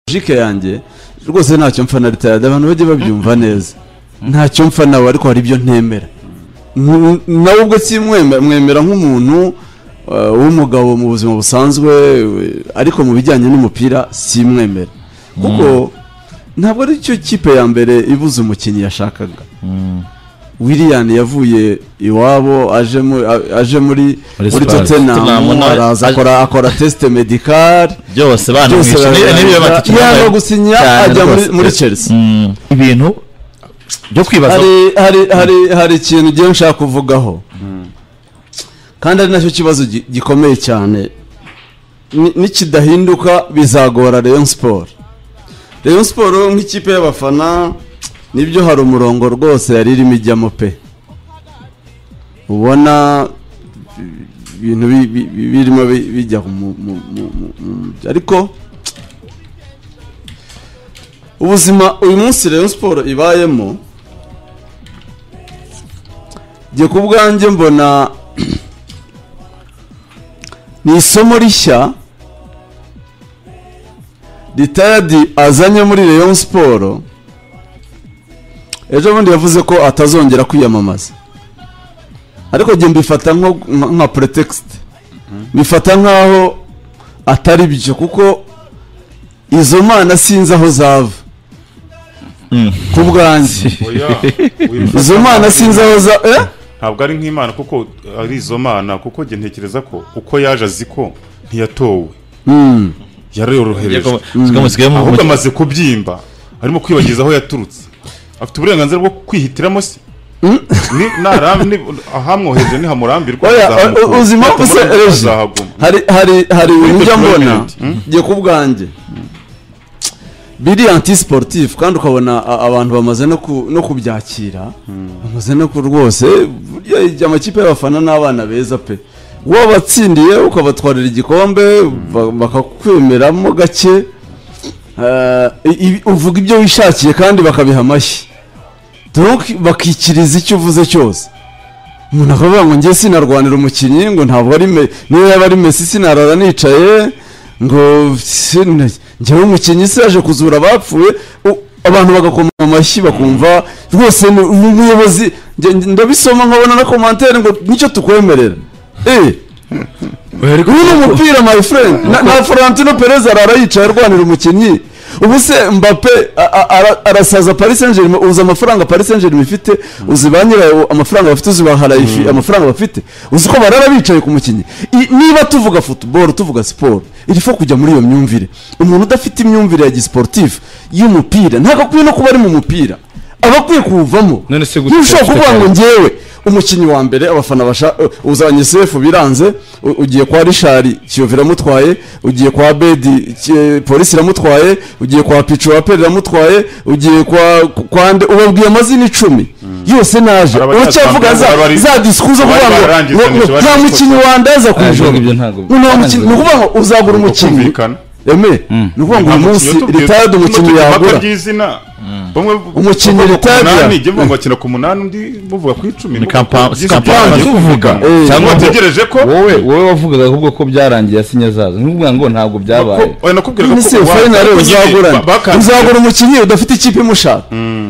jike yanjye rwose ntacyo mpfa na ritayada abantu bajye babyumva neza ntacyo mpfa nawe ariko hari ibyo ntemera Nku- nawe ubwo simwemera mwemera nk'umuntu eh, w'umugabo mu buzima busanzwe eh, ariko mu bijyanye n'umupira simwemera kuko ntabwo ari cyo kipe ya mbere ibuze umukinnyi yashakaga william yavuye iwabo aje mu- a- aje muri Muri muri Spurs. tottenham Tottenham, araza aje- akora akora teste medicale byose byose banamwishe barabikora. n'ibiyo yanga batikinaga gusinya cyane ajya muri- rwose. muri chelsea ibintu byo kwibaza hari hari hari hari ikintu ugiye nshaka kuvugaho kandi ari nacyo kibazo gi- gikomeye cyane Ni- nikidahinduka bizagora Rayon Sport Rayon Sport nk'ikipe y'abafana nibyo hari umurongo rwose yari irimo ijyamo pe ubona ibintu bi- bi- bi- birimo bi- bijya mu- mu- mu- mu- mu- ariko ubuzima uyu munsi Rayon Sport ibayemo njye ku bwanjye mbona ni isomo rishya ritayadi azanye muri Rayon Sport ejo bundi yavuze ko atazongera kwiyamamaza ariko njye mbifata nko- nka nka pretext bifata nkaho atari byo kuko izo mana sinzi aho zava ku bwanjye Oya, wifata izo mana nabi. sinzi aho za eh? ntabwo ari nk'imana kuko ari izo mana kuko njye ntekereza ko uko yaje azi ko ntiyatowe Mm. yaroroherejwe mu ahubwo amaze kubyimba arimo kwibagiza aho yaturutse afite uburenganzira bwo kwihitiramo se Ni- nara- ni- ahamwohereje nihamurambirwa Oya, azahaguma. u- uzi impamvu se Yatamurambirwa, Regis? azahaguma. hari hari hari ibintu njya mbona deployment. Mm. njye ku bwanjye biri anti sportif kandi ukabona a- abantu bamaze no ku- no kubyakira bamaze no ku rwose burya igihe amakipe y'abafana n'abana beza pe wabatsindiye ukabatwarira igikombe ba- bakakwemeramo gake Eh, ibi- uvuga ibyo wishakiye kandi bakabiha amashyi donc bakikiriza icyo uvuze cyose umuntu akavuga ngo njye sinarwanira umukinnyi ngo ntabwo ari me niyo yaba ari mesi sinarara nicaye ngo sin- njyewe umukinnyi se yaje kuzura abapfuye U- abantu bagakoma amashyi bakumva rwose ni ni umuyobozi njye- njye ndabisoma nkabona na komantere ngo nicyo tukwemerera eh uyu ni umupira my friend na, na Florentino Perez arara yicaye arwanira umukinnyi ubu se Mbappe a- a- ara- arasaza Paris Saint-Germain uzi amafaranga Paris Saint-Germain ifite uzi ba nyirayo amafaranga bafite uzi ba Harayifi amafaranga bafite uzi ko barara bicaye ku mukinnyi I- niba tuvuga football tuvuga sport irifo kujya muri iyo myumvire umuntu udafite imyumvire ya gisportif y'umupira ntabwo akwiye no kuba ari mu mupira aba akwiye kuwuvamo None se gute ntushobora twafite kuvuga ngo Paris? ngewe umukinnyi wa mbere abafana basha uh, uzanye sefu biranze u- ugiye kwa rishari kiyovu iramutwaye ugiye kwa bedi Ki- polisi iramutwaye ugiye kwa picu waperi iramutwaye ugiye kwa kwa nde ubabwiye amazina icumi yose naje Hari uracyavuga za abari- za disikuzo abari kuvuga barangiza ngo ngo- ngo ntibashobora nta gukora. mukinnyi wandaza ku Ah, ijoro ibyo ntabwo- ngo nta mukinnyi ni ukuvuga ngo uzagura umukinnyi kumvikana. eme ni ukuvuga ngo uyu munsi ritayadi umukinnyi yagura umukinnyi Umukinnyi retire. ngo bakina ku munani undi muvuga ku icumi Ni kampa- Byinshi kampani byarangiye. zo kuvuga. Eh, cyangwa Cyangwa wategereje ko wowe wowe wavugaga ahubwo ko byarangiye asinye zazo nkuvuga ngo ntabwo byabaye oya nakubwiraga ni ko se fayinali uzagurana uzagura umukinnyi udafite ikipe imushaka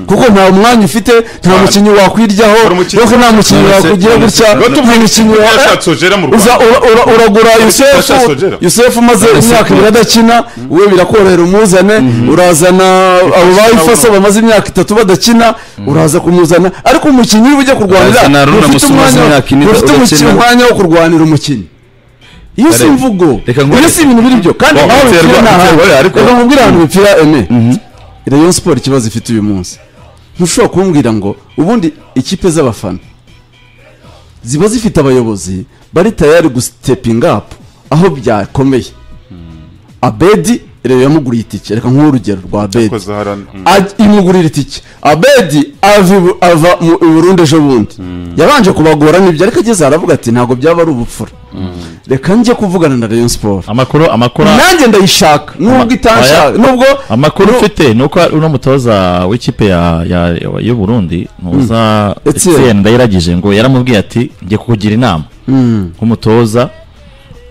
kuko nta mwanya ufite nta mukinnyi wakwiryaho Hari umukinnyi- kuko nta mukinnyi None se- wakugira none gutya se- nta mukinnyi wa yashatse ojera mu Uza- rwanda ura- ura- uragura yusefu Yashatse Ojera. yusefu umaze imyaka ibiri adakina we birakorohera umuzane urazana abo bayifasa bamaze imyaka itatu badakina uraza kumuzana ariko umukinnyi uri bujya kurwanira Urazana Haruna ufite Musa umaze umwanya imyaka ine ufite umukinnyi- udakina. umwanya wo kurwanira umukinnyi iyo si Kare- imvugo reka nkubwire- iyo si ibintu biribyo kandi Bo, nawe biterwa- bipfira ni biterwa, ahantu ariko- reka nkubwire ahantu bipfira ene rayon siporo ikibazo ifite uyu munsi ntushobora kumbwira ngo ubundi ikipe z'abafana ziba zifite abayobozi bari tayari gusitepinga apu aho byakomeye abedi rero yamuguriye itike reka nk'uhe urugero rwa abedi Yakoze harana- mm. Aj- imugurira itike abedi ava ibu- ava mu i burundi ejo bundi yabanje kubagora n'ibyo ariko ageze aravuga ati ntabwo byaba ari ubupfura reka njye kuvugana na rayon siporo amakuru amakuru nanjye ndayishaka nubwo Ama- itanshaka Oya. nubwo amakuru nu- ufite ni uko uno mutoza w'ikipe ya- ya- y'u burundi ntuza Etienne. Etienne ndayiragije ngo yaramubwiye ati njye kukugira inama Mm. nk'umutoza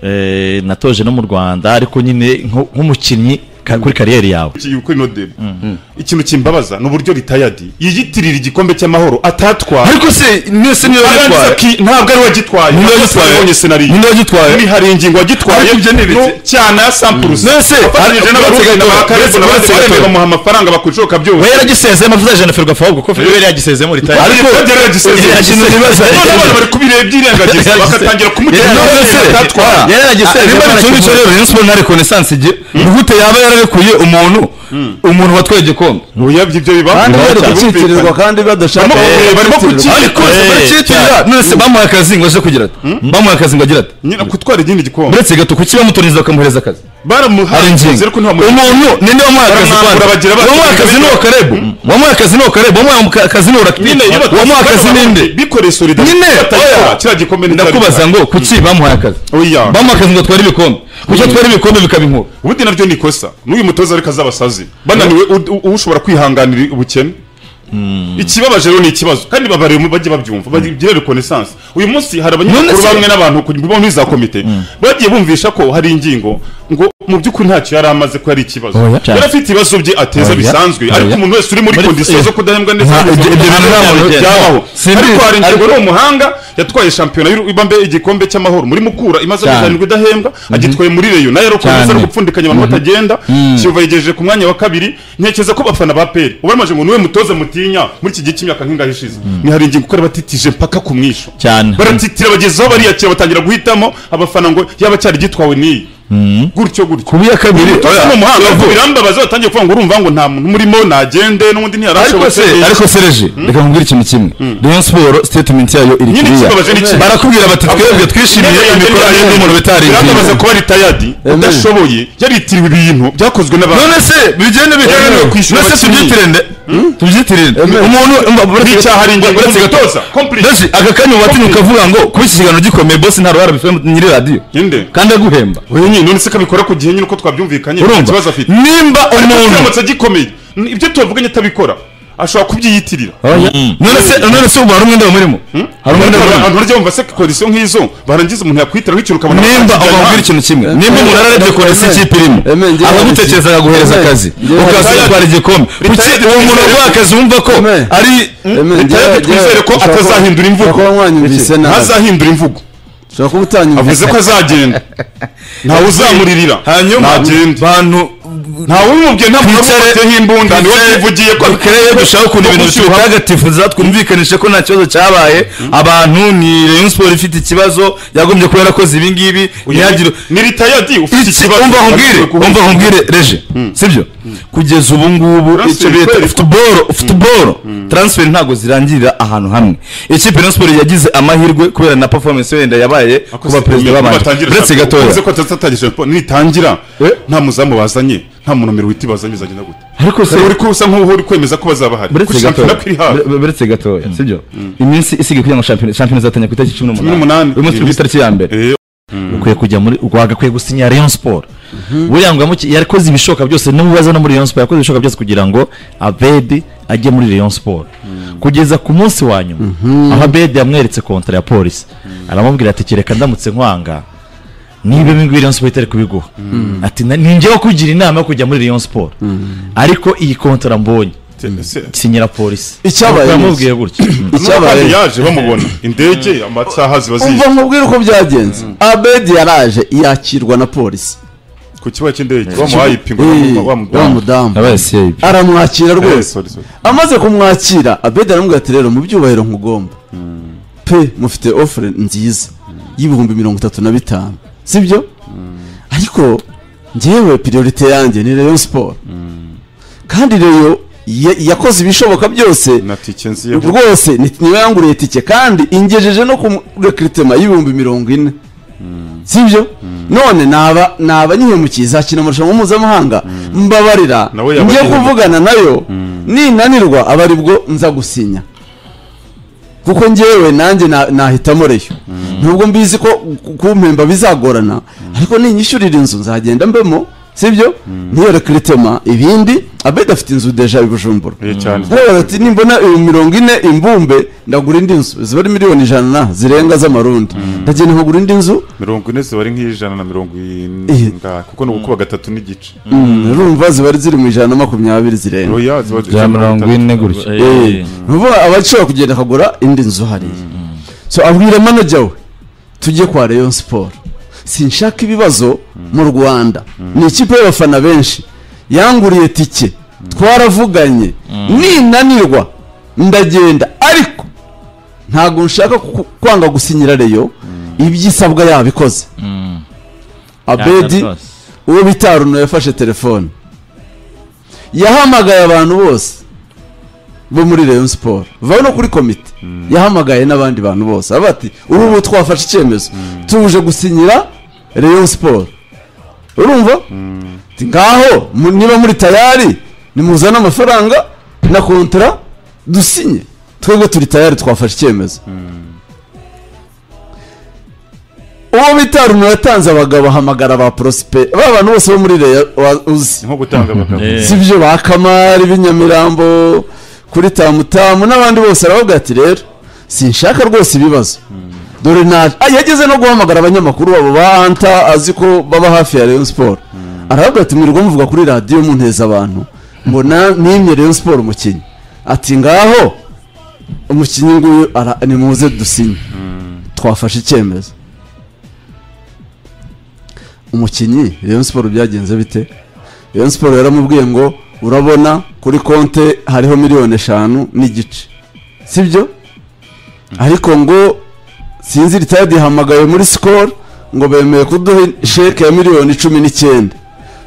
eh, natoje no mu rwanda ariko nyine nko- nk'umukinnyi ka- kuri kariyeri yawe iki- kuri nodebe ikintu kimbabaza ni uburyo ritayadi yiyitirira igikombe cy'amahoro atatwaye ariko se mwese niyo arangiza yitwaye ki- ntabwo ari wagitwaye Niwe Ntabwo wagitwaye. wabonye senariyo niyo yagitwaye ni hari ingingo wagitwaye Ariko ibyo ni ibiki? no- cyana ya sampurusi Mwese, afatanyije ariko n'abarundi mwese n'abakarebu gato, n'abandi mwese baremeye gato. bamuha amafaranga bakwishoka byose we yaragisezemo avuze ajana ferwafa ahubwo ko ferwafa yagisezemo ritaya ariko byari Yari yagisezeye yagisezeye. none abana bari kubireba byirengagiza Yari yagisezeye. bakatangira kumutera Yari amafaranga yagisezeye. atatwara yari yaragisezeye Niba niba ari nicyo rero rayon siporo na rekonesanse igihe ni gute yaba yararekuye umuntu umuntu watwaye igikombe oya ibyo biba kandi bibaho bari cyane. gukitirirwa kandi badashaka Barimo kukureba, barimo gukitirirwa. kuki- ariko Eh, barakiyitirira none se bamuhaye akazi ngo aje kugira ati bamuhaye akazi ngo agira ati nyina kutwara igindi gikombe uretse gato kuki bamutoniza bakamuhereza akazi hari baramuhaye ingingo ko nta muntu umuntu ninde wamuhaye akazi Baramwambura kwanda bagira bati, wamuhaye akazi ni uwo karebu wamuhaye akazi ni uwo karebu wamuhaye mu ka- akazi ni uwo rakiti nyine iyo wamuhaye akazi ni inde bikoreye solida nyine oya kiriya gikombe ni ndakubaza ngo kuki bamuhaye akazi oya bamuhaye akazi ngo atware ibikombe kuki atwara ibikombe bikaba inkuru ubundi nabyo ni ikosa n'uyu mutoza ariko azabasazi bananiwe u- u- ushobora kwihanganira ubukene ikibabaje rero ni ikibazo kandi babareba mu- bajye babyumva bagire reconnaissance uyu munsi hari abanyamakuru None se- bamwe n'abantu ku- bo muri za komite bagiye bumvisha ko hari ingingo ngo mu by'ukuri ntacyo yari amaze ko ari ikibazo Oya. yari afite ibibazo bye ateza Oya. bisanzwe ariko Oya. umuntu wese uri muri Muri- kondisiyo zo kudahembwa ndetse Nta- ibyo- ibyo bintu nta muntu wese- byabaho Simbi- ariko hari ingingo ariko- ni umuhanga yatwaye shampiyona y'ibambe igikombe cy'amahoro muri mukura imaze Cyane. kuzanirwa idahembwa agitwaye muri reyo nayo arakomeza ari Cyane. gupfundikanya abantu batagenda kiyovu yegereje ku mwanya wa kabiri ntekereza ko bafana ba peri ubu aramaje ngo niwe mutoza mutinya muri iki gihe cy'imyaka nk'ingahe ishize ni hari ingingo ukora batitije mpaka ku mwisho cyane baratitira bageze aho bariyakira batangira guhitamo abafana ngo yaba cyari gitwawe n'iyi gutyo gutyo kubi ya kabiri Umutoza ni umuhanga birambabaza batangiye kuvuga ngo urumva ngo nta muntu umurimo nagende n'undi ariko se ntiyarashobotse ariko sereje reka nkubwire ikintu kimwe rayon siporo statement yayo iri Nyine ikibabaje ni iki? kuriya barakubwira bati twebwe twishimiye imikoranire n'umuntu biramubaza bitaringiye kuba ritayadi udashoboye yaritiriwe ibintu byakozwe n'abantu none se bigenda Yemewe biganiro kwishyura none se abakinnyi. tubyitirinde tubyitirinde Yemewe. umuntu umva, uretse- N'icyaha ari ingenzi uretse gato- umutoza, complice. Rezi, aka kanya watinye Complice. ukavuga ngo kuba iki kiganiro gikomeye bosi nta ruhara bifite nyiri radiyo Inde. kandi aguhemba Oya nyine none se kabikora ku gihe nyine uko twabyumvikanye nta urumva kibazo afite nimba umuntu uramutse agikomeye n- ibyo tubavuganye atabikora ashobora kubyiyitirira none se none se ubu hari umwenda wamurimo hari umwenda wamurimo abantu barya bumva se kondisiyo nk'izo barangiza umuntu yakwitiraho ikintu ukabona nimba ubabwira ikintu kimwe nimba umuntu ararebye kone si ikipe irimo Eme, njyewe akagutekereza nzi- akaguhereza Eme, akazi njyewe ukaza nzi- gutwara igikombe kuki Retired uwo muntu twizere- waguha akazi wumva ko Eme. ari Eme, Leta njyewe- yacu twizere njyewe- ko ushobora kuba- atazahindura imvugo. ushobora kuba mwanyumvise nabi ntazahindura imvugo ushobora kuba utanyumvise avuze ko azagenda ntawe uzamuririra hanyuma ntagende bantu ntawe ubimubwiye nta muntu Twicare- wamuteyeho imbunda niwe twicare- yivugiye ko dukereye dushaka ukuntu ibintu bitagatifuza twumvikanishe ko nta kibazo cyabaye abantu ni rayon siporo ifite ikibazo yagombye kuba yarakoze ibi ngibi ntihagire ni ritayadi ufite iki ikibazo umva nkubwire Ariko umva nkubwire reje sibyo kugeza ubu ngubu Transfer icyo bita kweli. futuboro futuboro transfer ntabwo zirangirira ahantu hamwe ikipe ya siporo yagize amahirwe kubera na performance wenda yabaye kuba perezida w'abanje uretse uretse gatoya ko atazatangije shampo nitangira Eh? nta muzamu bazanye nta muntu numero witi bazanye bizagenda gute ariko se Kare uri ko usa nk'uwo uri kwemeza ko bazaba bahari uretse Kuko shampiyona gatoya ko iri hafi ure- uretse gatoya sibyo iminsi isigaye kugira ngo shampiyona shampiyona izatangira ku itariki cumi Cumi n'umunani. n'umunani uyu munsi turi ku itariki ya mbere Eh, ukwiye kujya muri wagakwiye gusinya Rayon Sport buriya ngo yamuki- yakoze ibishoka byose n'umubaza no muri Rayon Sport yakoze ibishoka byose kugira ngo Abedi ajye muri Rayon Sport kugeza ku munsi wa nyuma aho Abedi yamweretse kontra ya polisi aramubwira ati kereka ndamutse nkwanga niba ibi ngibi Rayon Sport itari kubiguha ati "Na- ni njyewe kugira inama yo kujya muri Rayon Sport ariko iyi kontra mbonye se- se- sinyira polisi Icyabaye Nuko ni iki? yamubwiye gutya icyabaye n'abandi yaje bamubona indege amasaha ziba zizi umva nkubwire uko byagenze abedi yaraje yakirwa na polisi ku kibuga cy'indege bamuhaye ipingu bamuha- bamuha- wa mudamu yabaye CIB aramwakira Eh, rwose sorry, sorry. amaze kumwakira abedi aramubwira ati rero mu byubahiro nkugomba pe mufite ofure nziza y'ibihumbi mirongo itatu na bitanu sibyo ariko njyewe priorite yanjye ni rayon siporo kandi rero ya- yakoze ibishoboka byose na tike nziyeho rwose ni- niwe yanguriye tike kandi ingejeje no ku rekritema y'ibihumbi mirongo ine sibyo none naba naba nyihemukiye izakina amarushanwa mpuzamahanga mbabarira Nawe njye yabagiriye. kuvugana nayo ninanirwa aba aribwo nza gusinya kuko njyewe nanjye na- nahitamo reyo nubwo mbizi ko ku- kumpemba bizagorana ariko ninyishyurira inzu nzagenda mbemo sibyo ntiyere kiritema ibindi abedi afite inzu deja i bujumbura Eh, cyane hariya ati nimbona ibihumbi mirongo ine imbumbe ndagura indi nzu ziba ari miliyoni ijana na zirenga z'amarundi ndagenda nkagura indi nzu mirongo ine ziba ari nk'ijana na mirongo inga kuko ni ugukuba gatatu n'igice urumva ziba ari ziri mu ijana na makumyabiri zirenga oya ziba bya mirongo ine gutya Eh, ni ukuvuga aba ashobora kugenda akagura indi nzu hariya so abwira manager we tujye kwa rayon siporo sinshaka ibibazo mu rwanda ni ikipe y'abafana benshi yanguriye tike twaravuganye ninanirwa ndagenda ariko ntabwo nshaka ku- kwanga gusinyira reyo ibyisabwa yabikoze abedi uwo bita Aruno yafashe telefone yahamagaye abantu bose bo muri Rayon Sport vaho no kuri komite yahamagaye n'abandi bantu bose avuga ati ubu ubu twafashe icyemezo tuje gusinyira Rayon Sport urumva Ati, ngaho mu- niba muri tayari nimuzane amafaranga na kontara dusinye twebwe turi tayari twafashe icyemezo uwo bita Aruno yatanze abagabo ahamagara ba Prosper ba bantu bose bo muri Rayon wa- uzi nko gutanga abagabo Eh. si byo ba kamari b'inyamirambo kuri tamutamu n'abandi bose aravuga ati rero sinshaka rwose ibibazo dore naje Ah, yageze no guhamagara abanyamakuru babo ba hanta azi ko baba hafi ya rayon siporo aravuga ati mwirirwa muvuga kuri radiyo munteza abantu mbona nimye rayon siporo umukinnyi ati ngaho umukinnyi nguyu ara- nimuze dusinye twafashe icyemezo umukinnyi rayon siporo byagenze bite rayon siporo yaramubwiye ngo urabona kuri konte hariho miliyoni eshanu n'igice sibyo ariko ngo sinzi ritayadi yahamagaye muri sikoro ngo bemeye kuduha sheke ya miliyoni cumi n'icyenda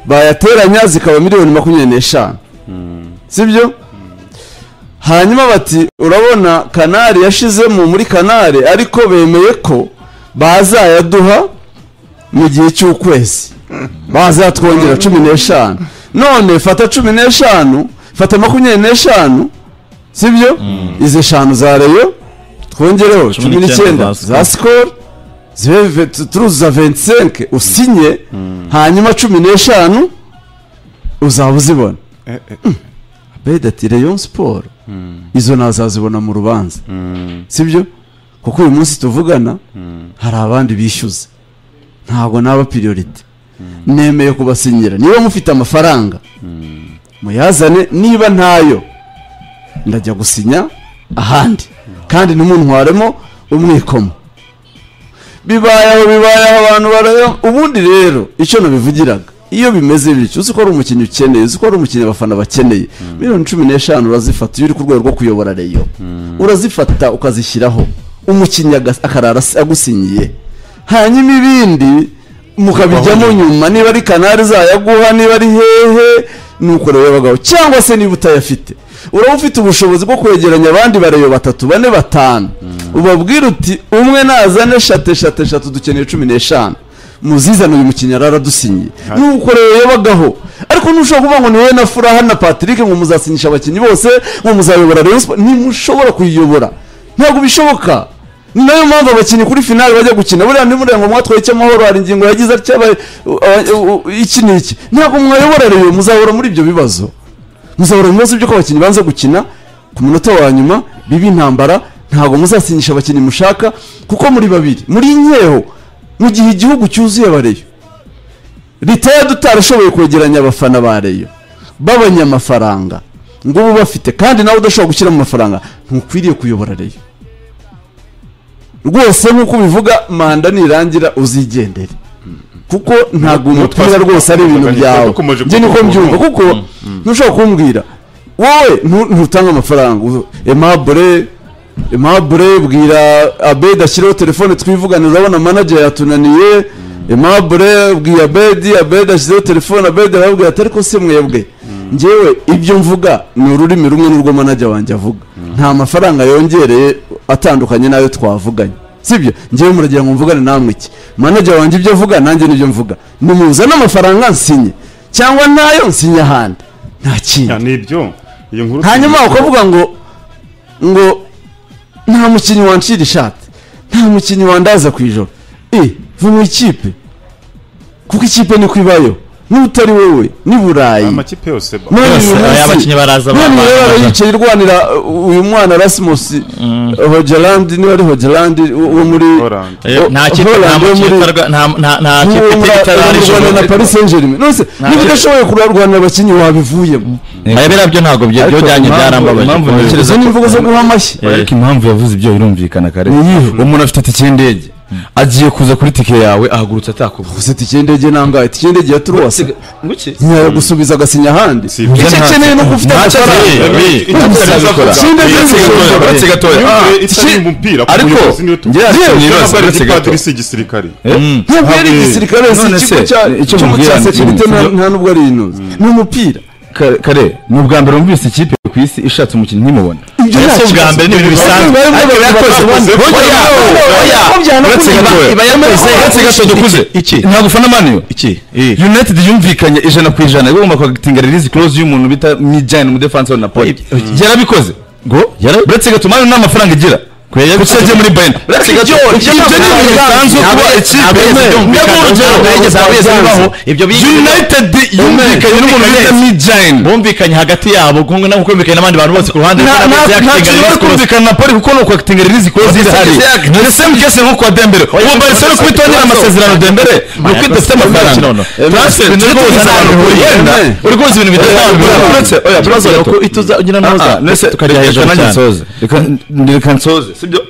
bayateranya zikaba miliyoni makumyabiri n'eshanu sibyo hanyuma bati urabona kanari yashizemo muri kanari ariko bemeye ko bazayaduha mu gihe cy'ukwezi bazatwongera cumi n'eshanu none fata cumi n'eshanu fata makumyabiri n'eshanu sibyo izi eshanu za reyo twongereho cumi n'icyenda za sikoro zibe ve- tu- turuzuza 25 usinye hanyuma cumi n'eshanu uzaba uzibona abedi ati reyo siporo izo nazazibona mu rubanza sibyo kuko uyu munsi tuvugana hari abandi bishyuza ntabwo naba piriyorite nemeye kubasinyira niba mufite amafaranga muyazane niba ntayo ndajya gusinya ahandi kandi ntimuntwaremo umwikomo bibayeho bibayeho abantu baraya ubundi rero icyo nabivugiraga iyo bimeze bityo uzi ko ari umukinnyi ukeneye uzi ko ari umukinnyi abafana bakeneye miliyoni cumi n'eshanu urazifata iyo uri ku rwego rwo kuyobora reyo urazifata ukazishyiraho umukinnyi agas- akarara as- agusinyiye hanyuma ibindi mukabijyamo nyuma niba ari kanari zayaguha niba ari hehe nuko rero abagabo cyangwa se niba utayafite uraba ufite ubushobozi bwo kwegeranya abandi bareyo batatu bane batanu ubabwira uti umwe nazane eshatu eshatu eshatu dukeneye cumi n'eshanu muzizane uyu mukinnyi yari aradusinyiye nuko rero yabagaho ariko ntushobora kuvuga ngo ni wowe na furaha na patrick ngo muzasinyisha abakinnyi bose ngo muzayobora rayon siporo ntimushobora kuyiyobora ntabwo bishoboka ni nayo mpamvu abakinnyi kuri finale bajya gukina buriya ntimureba ngo mwatwaye icy'amahoro hari ingingo yagize atya aba- aba- u- u- iki n'iki ntabwo mwayobora rero muzahora muri ibyo bibazo muzahora mu bibazo by'uko abakinnyi banze gukina ku munota wa nyuma biba intambara ntabwo muzasinyisha abakinnyi mushaka kuko muri babiri muri nkeho mu gihe igihugu cyuzuye abareyo leta yadutarashoboye kwegeranya abafana ba reyo b'abanyamafaranga ngo ubu bafite kandi nawe udashobora gushyiramo amafaranga ntukwiriye kuyobora reyo rwose nk'uko ubivuga manda nirangira uzigendere kuko ntabwo umupira rwose ari ibintu byawe Dukomeje njye niko kuvuga. mbyumva kuko ntushobora kumbwira wowe ntu- ntutange amafaranga uzo- aimable aimable bwira abedi ashyireho telefone twivugane urabona manager yatunaniye aimable bwira abedi abedi ashyizeho telefone abedi arababwira ati ariko se mwebwe njyewe ibyo mvuga ni ururimi rumwe n'urwo manager wanjye avuga nta mafaranga yongereye atandukanye n'ayo twavuganye sibyo njyewe muragira ngo mvugane namwe iki manager wanjye ibyo avuga nanjye nibyo mvuga nimuzane amafaranga nsinye cyangwa ntayo nsinye ahandi nta kindi ni ibyo iyo nkuru hanyuma ukavuga ngo ngo nta mukinnyi wancira ishati nta mukinnyi wandaza ku ijoro e vuba ikipe kuko ikipe niko ibayo n'utari wowe ni burayi amakipe yose ba- None Yose, uyu munsi- aya bakinnyi baraza, none baraza. rero yicaye irwanira uh, uyu mwana Rasmus Hogeland niba ari Hogeland wo muri Holland. Eh, wo- nta kipe Holland nta wo makipe muri- itarwa- nta- nta- nta wo kipe muri- itarara wo muri- ijoro. na Paris Saint Germain nose niba udashoboye kurarwanira abakinnyi wabivuyemo Aya biriya byo ntabwo byo byo Ariko byanjye impamvu- byarambabaje impamvu kuko- nifuza- izo ni imvugo zo guha amashyi Eh. ariko impamvu yavuze ibyo birumvikana kare Ni iyihe? umuntu afite itike y'indege agiye kuza kuri tike yawe ahagurutse atakuvuze gusa itike y'indege nangahe itike y'indege ya turuwasi ntiyagusubiza agasinya ahandi Si ibyo. icyo akeneye ni uko ufite Ntacyo amafaranga akeneye. Eh, Ubu icyo se- azakora. sinde Iyo z'inzu itari z'inzu. gatoya, Uretse gatoya. iyo Ah, itari iki- umupira, ku ariko muyobozi niyo tu- ngira Yewe, sinibaza, ntabwo ari uretse igipadiri, gatoya. si igisirikare ntabwo ari Ntabwo- igisirikare si none ikigo se, cya icyo ikigo cya mubwira ni- sekirite nta- nta nubwo ari inuzi ni umupira Kare- kare ni ubwa mbere wumvise ikipe ku isi ishatse umukinnyi ntimubona ibyo Ese nta ubwa kibazo. mbere ni ibintu bisanzwe Bari ariko bari yakoze bari bari oya bari oya bari uretse bari gatoya iba yakoze uretse gato dukuze iki ntabwo ufana maniyo iki Eh. united yumvikanye ijana ku ijana igomba kwagatinga release clause y'umuntu bita mijyane mu defense wa napoli yarabikoze ngo yarabi- uretse gatuma nta mafaranga igira kuki yagiye muri bayern uretse gato Ibyo- ibyo ni ibintu bisanzwe kuba ikipe ndabona urugero ibyo united yumvikanye n'umuntu bita mijyane bumvikanye hagati yabo kumwe nabo kumvikanye n'abandi bantu bose ku ruhande nta Barabizi nta- yakitinga nta kintu bari Rayon Sports. kumvikana na poli kuko ni ukwakitinga release clause irahari ni the same case nko kwa dembere ubu barisero kubitondera amasezerano dembere ni uko idafite amafaranga transfer turi kubuza abantu buri yenda uri kubuza ibintu Eh, bidatandukanye eh, ikibazo eh, gato. ko ituza ugira naho Ah, ah, za- nese tukareba hejuru reka cyane. nanjye nsoze Reka- n- reka nsoze sibyo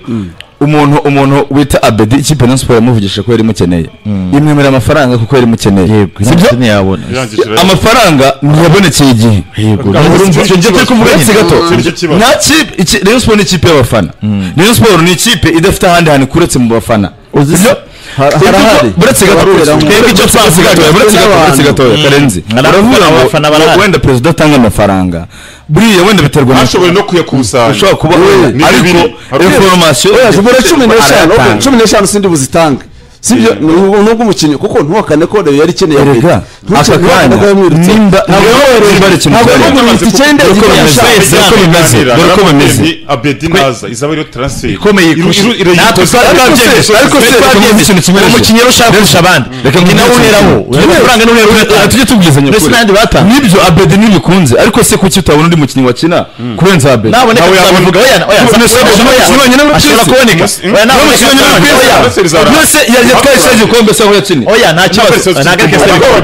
umuntu umuntu wita abedi ikipe na siporo yamuvugishije ko yari imukeneye imwemera amafaranga kuko yari imukeneye sibyo Sibyo? Irangije rero. amafaranga ntiyabonekeye igihe Ntabwo urumva ari icyo cyo ngicyo kibazo. turi kuvuga Uretse iki gato gato. Uretse kibazo. nta kipe iki- rayon siporo ni ikipe y'abafana rayon siporo ni ikipe idafite ahandi hantu kuretse mu bafana Sibyo? Har- Twebwe harahari. ko- buretse gato Abakoreramo. twebwe icyo twavuze gatoya buretse gato buretse gatoya karenzi Abafana uravuga ngo barahari. ngo wenda perezida atanga amafaranga buriya wenda biterwa na Bashoboye no kuyakusanya ashobora kuba Ni ariko bibiri. Hari inforomasiyo oya zibura cumi n'eshanu arayatanga. ok, cumi n'eshanu sindi buzitange sibyo ni ubu- nubwo umukinnyi kuko ntuhakane ko Rayon yari ikeneye Erega, aka kanya, nimba- nimba- ntabwo yamwirutse Ntabwo itike y'indege Uko igiye bimeze, gushaka. wese uko bimeze, dore uko bimeze. abedi naza izaba ariyo transfer ikomeye kurusha- natwe twarabyemeye, ariko se twarabyemeye ikintu kimwe Uwo rero. mukinnyi rero ushaka kurusha abandi Reka ni nawe mvuze uheraho ikintu. Ureba amafaranga ni uheraho Ah, tujye tubwizanya Mbese ukuri. n'andi batanga. nibyo abedi ntibikunze ariko se kuki utabona undi mukinnyi wakina kurenza abedi naboneka Nawe yabona- tuzabivuga oya oya None se oya, umukinnyi oya, wenyine muri ashobora twese? kuboneka Umunsi- oya Ntabwo Nabonye naboneka ikibazo nyine Ntabwo kuri- Ntabwo Oya. None se yari yatwaye Ntabwo ishati igikombe se aho yakinnye oya nta kibazo ntagarika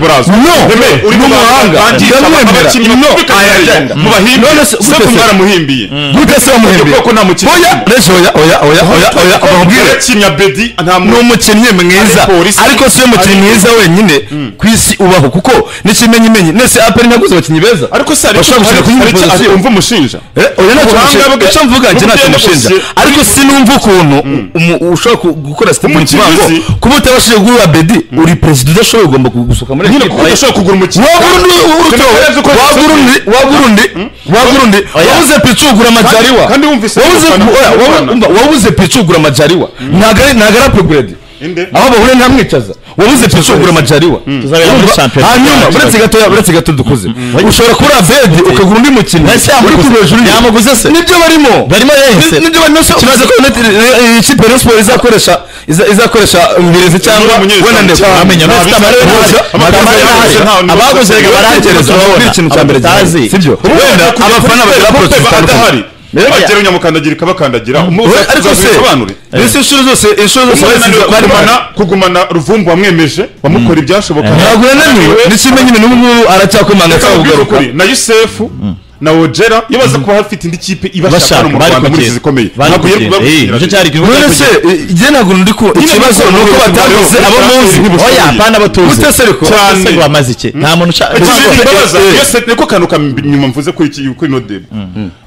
baraza No, uri mu mahanga. Ndamwemera. No, ayajya. None se gute se? mwaramuhimbiye gute se wamuhembiye Ubwoko nta mukinnyi. oya rejo oya oya oya oya oya bamubwire yakinnye abedi nta ni muntu umukinnyi mwiza Ari polisi. ariko si we mukinnyi Ari- mwiza wenyine ku isi ubaho kuko n'ikimenyimenyi nese aperi ntaguze abakinnyi beza ariko se hari bashobora gukina kuri hari- buri hari- hari- position. umva umushinja Eh, oya ntacyo Ubuhanga mushinja bwe- icyo mvuga njye ntacyo n'ubwenge mushinja bwose- ariko sinumva ukuntu umu- ushobora ku- gukora sitepingi Umukinnyi ngo uzi. kuba utabashije guhura bedi uri perezida udashoboye ugomba gusohoka muri nyine ekipa kuko udashobora kugura umukinnyi wagura undi urutowe wagura undi wagura undi wagura undi wabuze picu ugura amajariwa kandi wumvise wabuze abafana oya, bakunda wabu- abafana. umva, wabuze picu ugura amajariwa ntago ari ntago ari upgrade Inde? aho bahuriye ntamwicaza wabuze picu ugura amajariwa Tuzabera muri Urumva? Champions hanyuma League. uretse gato uretse gato dukuze ushobora kuri abedi ukagura undi mukinnyi uri ku hejuru ye. yamuguze se nibyo barimo barimo yese Ni- nibyo barimo kibazo ko United- eh, eh, ikipe ya Rayon Sports izakoresha iza- izakoresha mbirezi cyangwa umunyezamu wenda ndetse cyangwa- amenya nta Messi bisa- Tamara we ntazi. Ama- Tamara we Ama- ntazi. Ama- Ama- abaguze reka Ama- barangereza Ama- babona ikintu cya mbere Ama- sibyo wenda abafana bagira approach adahari zitandukanye agera unyamukandagira ikabakandagira Oya, ariko se mbese inshuro zose inshuro zose baziza kugumana barimo kugumana ruvumbu wamwemeje bamukora ibyashoboka ntabwo yananiwe n'ikimenyi n'ubu ngubu aracyakomanga Reka cyangwa nkubwire kugaruka ukuri, na yusefu na ojera iyo baza kuba hafite indi kipe ibashaka bashaka hano mu bari rwanda muri izi kugenda zikomeye bari Ntabwo yari kugenda kuba- eh nicyo cyari ikibazo none se igihe ntabwo ndi ku ikibazo ni uko batavuze abo muzi oya apana batuze Gute se ariko? cyane Cyane. se wamaze iki nta muntu ushaka Ikintu Ntabwo- kimbabaza eh, eh. iyo set niko kantu kanyuma mvuze kuri iki kuri nodebe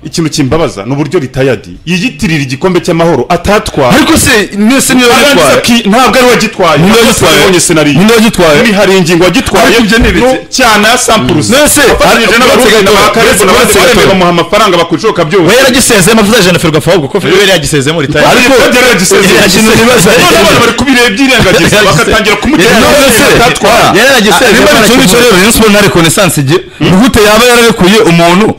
ikintu kimbabaza ni uburyo ritayadi yiyitirira igikombe cy'amahoro atatwara ariko se mwese niyo Arangiza bitwaye ki- ntabwo ari we wagitwaye Niwe Ntabwo wagitwaye. twabonye senariyo Niwe wagitwaye. Muri hari ingingo wagitwaye Ariko ibyo ni ibiki? no, cyana ya sampulusi None se, afatanyije ariko- n'abarundi uretse gato- n'abakaribu uretse- yaretse baremeye gatoro bamuha amafaranga bakora ishoboka we byose yaragisezeye amavuta jana ferwafa ahubwo ko ferwafa yaragisezeye muri tayo ariko byari yagisezeye ikintu nibaza none abana bari kubireba bakatangira kumutera yaragisezeye yaragisezeye niba ikintu cyo rero Rayon Sports na reconnaissance igiye ni gute yaba yararekuye umuntu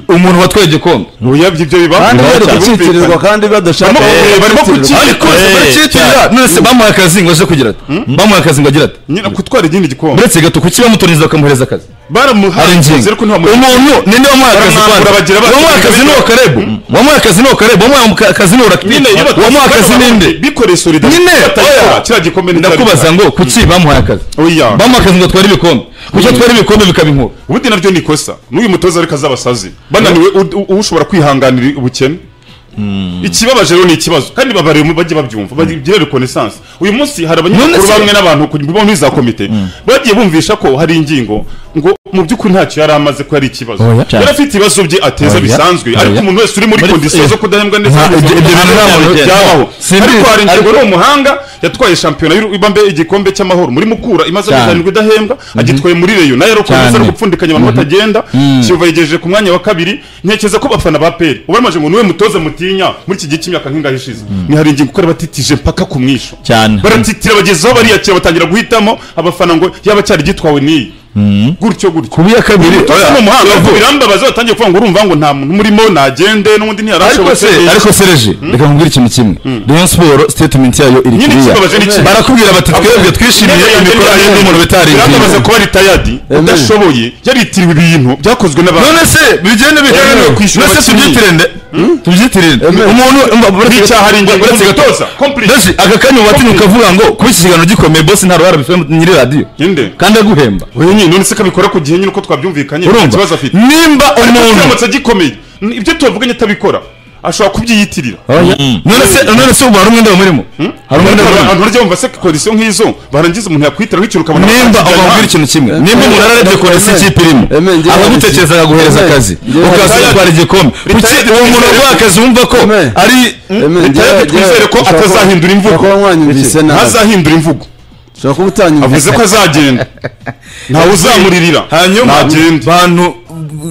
umuntu watwaye igikombe uyabye ibyo biba kandi bari gucitirirwa kandi badashaka Barimo- barimo gucitirirwa. ariko bakiyitirira none se bamuha akazi ngo aje kugira ati bamuha akazi ngo agira ati nyina kutwara ikindi gikombe uretse gato kuki bamutoreza bakamuhereza akazi hari baramuhaye ingingo ariko ntibamuha umuntu ninde wamuhaye akazi Baramwambura kwanjye? bagira bati, wamuhaye akazi ni uwa karebu wamuhaye akazi ni uwa karebu wamuhaye muka- akazi ni uwa rakibi nyine iyo batwaye wamuhaye akazi ni inde bikoreye solidarite nyine oya. kiriya gikombe ni ndakubaza ngo kuki bamuhaye akazi oya bamuha akazi ngo atware ibikombe kuki atware ibikombe bikaba inkuru ubundi nabyo ni ikosa n'uyu mutoza ariko azabasazi bananiwe u- u- ushobora kwihanganira ubukene ikibabaje rero ni ikibazo kandi babariye mu- bajye babyumva bagire reconnaissance uyu munsi hari abanyamakuru None se- bamwe n'abantu ku bo muri za komite bagiye bumvisha ko hari ingingo ngo mu by'ukuri ntacyo yari amaze ko yari ikibazo Oya. yari afite ibibazo bye ateza Oya. bisanzwe ariko Oya. umuntu wese uri muri Muri- kondisiyo zo kudahembwa ndetse Nta- ibyo- ibyo bintu nta muntu ugenda. byabaho Simbi- ariko hari ingingo ariko- ni umuhanga yatwaye shampiyona y'ibambe igikombe cy'amahoro muri mukura imaze Cyane. kuzanirwa idahembwa agitwaye muri reyo nayo yarakomeza Cyane. ari gupfundikanya abantu batagenda kiyovu yayigejeje ku mwanya wa kabiri ntekereza ko bafana ba peri ubu aramaje ngo niwe mutoza mutinya muri iki gihe cy'imyaka nk'ingahe ishize ni hari ingingo uko batitije mpaka ku mwisho Cyane. baratitira bageze aho bariyakira batangira guhitamo abafana ngo yaba cyari gitwawe n'iyi gutyo gutyo kubi ya kabiri Utoza ni umuhanga Ariko- birambabaza batangiye kuvuga ngo urumva ngo nta muntu urimo nagende n'undi ariko se ntiyarashobotse ariko se reje reka nkubwire ikintu kimwe rayon siporo statement yayo iri Nyine kuriya ikibabaje ni iki? barakubwira bati twebwe twishimiye imikoranire n'umuntu birambabaza bitarinzwe kuba ari tayadi udashoboye yaritiriwe ibintu byakozwe n'abantu none se bigende bijyanye Yemewe no kwishyura kwishyura none se abakinnyi. tubyitirinde tubyitirinde Yemewe. umuntu Nk'icyaha ari ingingo uretse gato y'umutoza. Complete. Nasi, aka kanya watinye ukavuga ngo kuba iki kiganiro gikomeye bosi nta ruhara bifite nyiri radiyo Inde. kandi aguhemba Oya nyine none se kabikora ku gihe nyine uko twabyumvikanye nta urumva kibazo afite nimba umuntu uramutse agikomeye n- ibyo tubavuganye atabikora ashobora kubyiyitirira none se none se ubu hari umwenda murimo hari umwenda Ariko murimo abantu barya bumva se kondisiyo nk'izo barangiza umuntu yakwitira nk'ikintu ukabona nimba ubabwira ikintu kimwe nimba umuntu ararebye kure si ikipe irimo Eme, njye akagutekereza akaguhereza Eme, akazi njye ukaza retired. gutwara igikombe kuki Retired. uwo muntu waguha akazi wumva ko Eme. ari Eme, njyewe- Leta twizere ko njyewe- atazahindura imvugo. ushobora kuba mwanyumvise nabi ntazahindura imvugo ushobora kuba utanyumvise avuze ko azagenda ntawe uzamuririra hanyuma ntagende bantu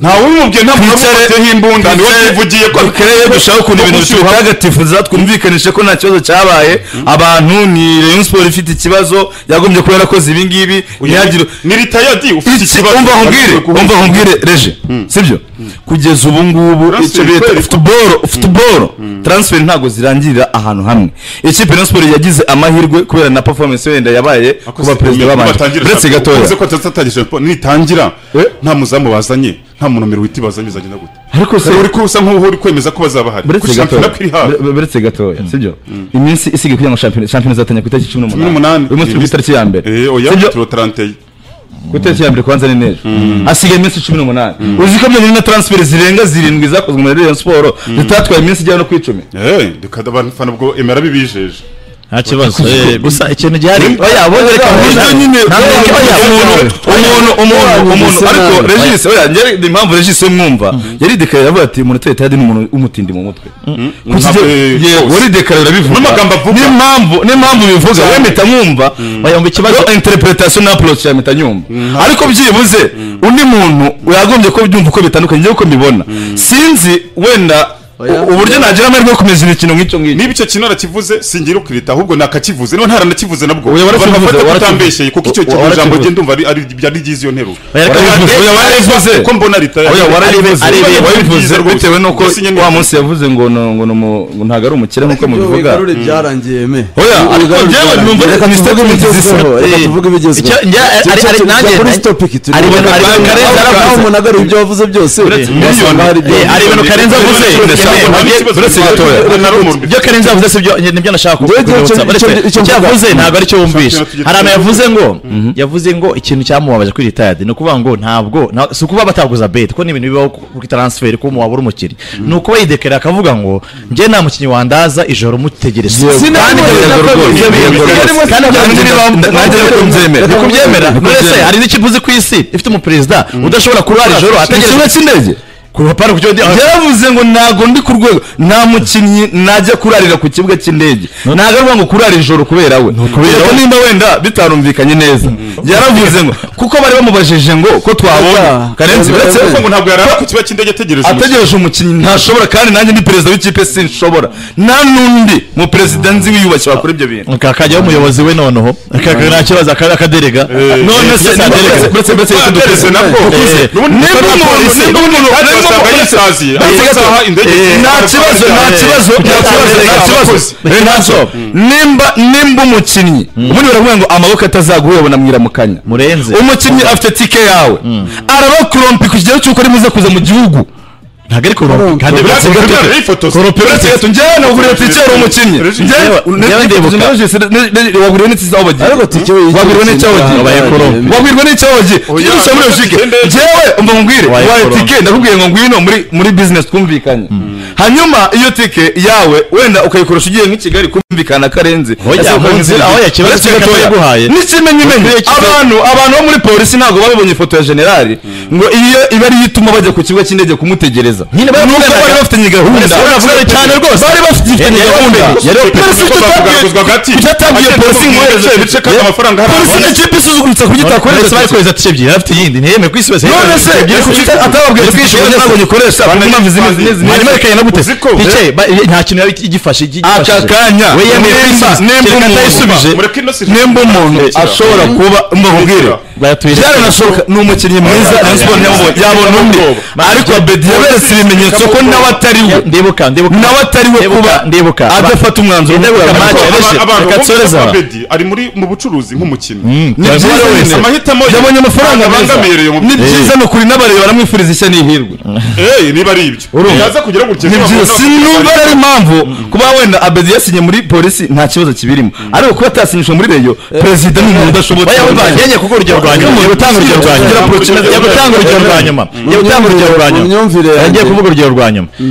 ntawe ubimubwiye nta muntu Twicare- wamuteyeho imbunda ni we twicare- wivugiye ko dukereye dushaka ukuntu ibintu bitagatifuza twumvikanishe ko nta kibazo cyabaye abantu ni rayon sport ifite ikibazo yagombye kuba yarakoze ibi ngibi ntihagire ni ritayadi ufite iki ikibazo umva nkubwire umva nkubwire reje sibyo kugeza ubu ngubu icyo Transfer bita ikorerwa. futuboro futuboro transfer ntabwo zirangirira ahantu hamwe ikipe rayon sport yagize amahirwe kubera na performance wenda yabaye kuba perezida w'abandi uretse gatoya ko atatangije nitangira Eh? nta muzamu bazanye nta munomero wita bazanye bizagenda gute ariko se Hari uri ko usa nk'uho uri kwemeza ko bazaba bahari buretse Kuko shampiyona gatoya ko iri hafi bure- buretse gatoya sibyo iminsi isigaye kugira ngo shampiyona shampiyona izatangira ku itariki cumi cumi n'umunani n'umunani uyu munsi turi ku itariki ya mbere Eh, oya sibyo turo taranteye ku itariki ya mbere kubanza ni neza hasigaye iminsi cumi n'umunani uzi ko byonyine na transfer zirenga zirindwi zakozwe muri Rayon Sport zitatwaye iminsi igera no ku icumi eh reka abafana ubwo emera bibijeje nta kibazo eh, gusa ikintu gihari oya bongere Nta- kabiri nyine nta- oya, oya, umuntu umuntu umuntu umuntu Bisa ariko nabi. regis oya njye ni impamvu regis we mwumva yaridekaraye avuga ati umuntu uteye tayadi ni umuntu w'umutindi mu mutwe Kuki Ntabwo- ibyo- yego waridekaraye urabivuga N'amagambo avuga. n'impamvu n'impamvu bivuga we mpita mwumva oya ngo ikibazo interpretation na approach ya mpita nyumva ariko byibuze undi muntu yagombye ko byumva uko bitandukanye njyewe uko mbibona sinzi wenda Oya. u- uburyo nagira amahirwe yo kumenya imikino nk'icyo ngicyo niba icyo kintu arakivuze singira ukirita ahubwo nakakivuze niba ntaranakivuze nabwo Oya, abantu warakivuze, bafata ko warakivuze. utambeshye kuko icyo Wa- kintu warakivuze. ijambo rye ndumva ari- ari byari byiza iyo nteruro warabivuze oya warabivuze ko mbona ritaye oya warabivuze Ari- ari- warabivuze ari- bitewe n'uko Yasinye neza. wa munsi yavuze ngo no- ngo no mu- ngo ntabwo ari umukire nk'uko Ibyo mubivuga wigarure byarangiye me oya ariko byewe numva reka tuvuge mistake ibigezweho, mutizisa reka tuvuge ibigezweho Icyo- njya- ari- Icyo- ari- icyo- nanjye- kuri topic turi ari ibintu- ari ibintu Karenzi aho yaravuze. umuntu agaruye ibyo wavuze byose wasanga hari ibyo Eh, ari ibintu Karenzi avuze uretse gatoya. ibyo Karenzi yavuze si byo nibyo nashaka Njyewe icyo- kukwibutsa. icyo- Uretse, icyo- icyo icyo mvuga. yavuze ntabwo ari cyo wumvishe Shampiyona hari abantu tugiye- yavuze ngo yavuze ngo ikintu cyamubabaje kuri ritayadi ni ukuvuga ngo ntabwo nta- si ukuba bataguza beti ko ni ibintu bibaho ku- kuri taransiferi ko umuntu wabura umukinnyi ni ukuba yidekarira akavuga ngo njye nta mukinnyi wandaza ijoro mutegereza Sinabonye na Kandi ibyo kabiri. biba bigorwa Ibyo biba rwose. Kandi bigorwa. nanjye niba- Nanjye nanjye reka mbyemere. reka mbyemere Reka none se mbyemere. hari n'ikipe uzi ku isi ifite umuperezida udashobora kurara ijoro ikibuga ategereje cy'indege kurapara kucyo yaravuze ngo ntago ndi ku rwego nta mukinnyi najya kurarira ku kibuga cy'indege ntago ari ngo kurara ijoro kubera we kubera nimba wenda bitarumvikanye neza yaravuze ngo kuko bari bamubajije ngo ko twabonye Ata. karenzi uretse Ata. ko ngo ngo ntabwo yari ari ku kibuga cy'indege ategereje umukinnyi. ategereje umukinnyi ntashobora kandi nanjye ni perezida w'ikipe sinshobora nta n'undi mu perezida nzi wiyubashye wakora ibyo bintu kakajyaho umuyobozi we noneho kaka nta kibazo aka- akaderega none se Yes, aderega aderega. uretse mbese Aderega yitondekeza. nabwo. Eh, N'ubundi Niba gukora umuntu- polisi, niba umuntu- kandi niba wasanga umuntu- yisaziye, Eh, ariko gato. saha indege Eh, zigenda zigenda nta kibazo nta zigenda. kibazo nta Eh, kibazo eh, nta kibazo abakozi. Eh, nta kibazo. nimba nimba umukinnyi ubundi baravuga ngo amaboko atazaguhobona mwiramukanya murenze umukinnyi afite tike yawe arabakurompi ku kigero cy'uko ari muze kuza mu gihugu ntabwo ari kurompa kandi Uretse uretse gato, gato rero ifotoza. uretse gato njyewe naguriye tike wari umukinnyi Regi- Njyewe- Njyewe- Njyewe ndibuka. narajise- ne- ne- waguriwe n'itike aho bagiye ariko tike we wabwirwa n'icyaho gihe Wabaye kurompa. wabwirwa n'icyaho gihe tujye dushyira muri yoshike njyewe umva nkubwire Wabaye waye corona. tike ndakubwiye ngo ngwino muri muri bizinesi twumvikanye hanyuma iyo tike yawe wenda ukayikoresha ugiye nk'i kigali kumvikana karenze Oya, Ese ukora mu nzira, nk'izindi. oya, ikibazo Uretse cy'agato gatoya. yaguhaye. n'ikimenyi menyi abantu abantu bo muri polisi ntabwo babonye ifoto ya generali ngo iyo iba ariyo ituma bajya ku kibuga cy'indege kumutegereza Nyine bari Nuko bavuganaga. bari bafitanye gahunda Bari bafitanye cyane rwose. bari bafitanye Yari gahunda bafitanye- yari bafitanye- Polisi icyo bavuga- itabwiye- bavuga hagati. icyo yatangiye Agenda polisi ngo amubwira ihereze- ibice kandi amafaranga hari polisi ababona. ni ikipe isuzugurutsa ku buryo itakoresha uretse bari kohereza tike ebyiri yari afite iyindi ntiyemeye ku isi hose yari none afite se tike ebyiri ku kuki isi. atababwiye ubwishingizi ntabwo gikoresha ku mpamvu zimwe zimwe zimwe hanyuma reka yanagute Uzi ko- tike ba- nta kintu yari igifashe aka igifashije. kanya we yemeye ko nimba isubiza nimba kereka atayisubije umuntu mureke ino sirikare. nimba umuntu Rekera. ashobora kuba mbabwire bayatwereka byaranashoboka ni umukinnyi mwiza Oya, Rayon Sports yabonye- yabona undi ariko abedi yaberetse ibimenyetso ko nawe atari we ndibuka ndibuka nawe atari we Ndibuka, kuba ndibuka. adafata umwanzuro Ndibuka, w'ubuzima match, bwe. Abedi, abantu reka bumva nsoreze ko aha. Abedi ari muri mu bucuruzi nk'umukinnyi ni byiza Abedi wese amahitamo ye yabonye amafaranga meza abangamireye mu- ni byiza ni ukuri n'abareba baramwifuriza ishya n'ihirwe Eh, niba ari ibyo Urumva. yaza kugera gutya ni byiza sinumva ari impamvu kuba wenda abedi yasinye muri polisi nta kibazo kibirimo ariko kuba atasinyishwa muri reyo perezida ni umuntu udashobotse Oya, wumva, nkenye kuko urugero rwa nyuma, ngiye gutanga urugero rwa nyuma. Kugira Ngiye gutanga urugero rwa nyuma. Ngiye gutanga urugero rwa nyuma. Mu myumvire yanjye. Ngiye kuvuga urugero rwa nyuma